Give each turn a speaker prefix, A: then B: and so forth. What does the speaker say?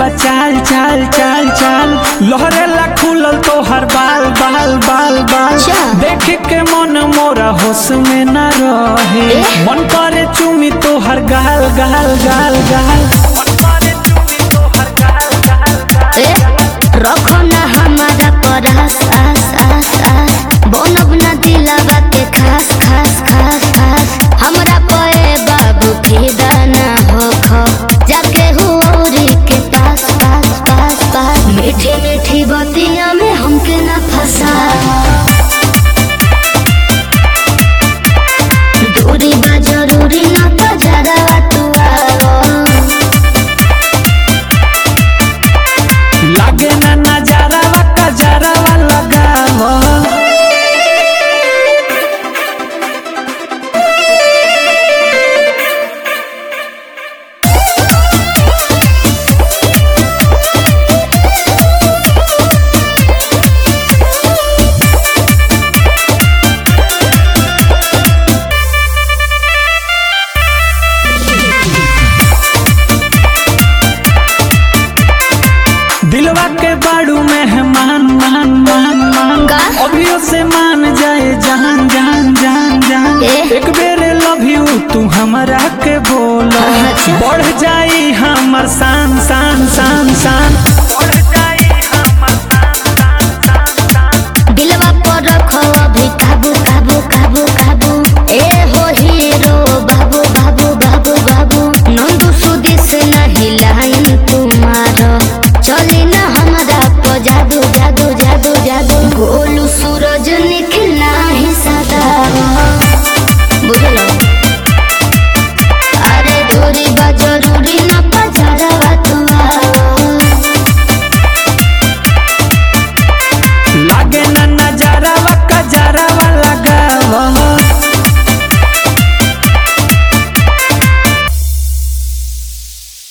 A: बा चाल चाल चाल चाल लहरेला खुलल तो हर बाल बाल बाल बाल
B: अच्छा।
A: देख के मन मोरा होश में न रहे
B: ए?
A: मन करे चुमी तो हर गाल गाल गाल गाल मन करे चुमी तोहर गाल, गाल, गाल।
B: ए, रखो ना हमारा पर आस आस आस आस बनब ना दिलावा के खास खास खास खास हमरा पे बाबू फिदा ना हो जाके हुरी के पास पास पास पास मीठी मीठी बतिया में हमके ना फंसा दूरी बा जरूरी ना तो जरा तू आओ
A: लागे ना नजारा का जरावा लगावा दिलवा के बाड़ू मेहमान मान मान मान
B: का?
A: अभियो से मान जाए जान जान जान जान
B: ए?
A: एक बेर लव यू तू हमरा के बोलो
B: अच्छा।
A: बढ़ जाई हमर शान शान शान शान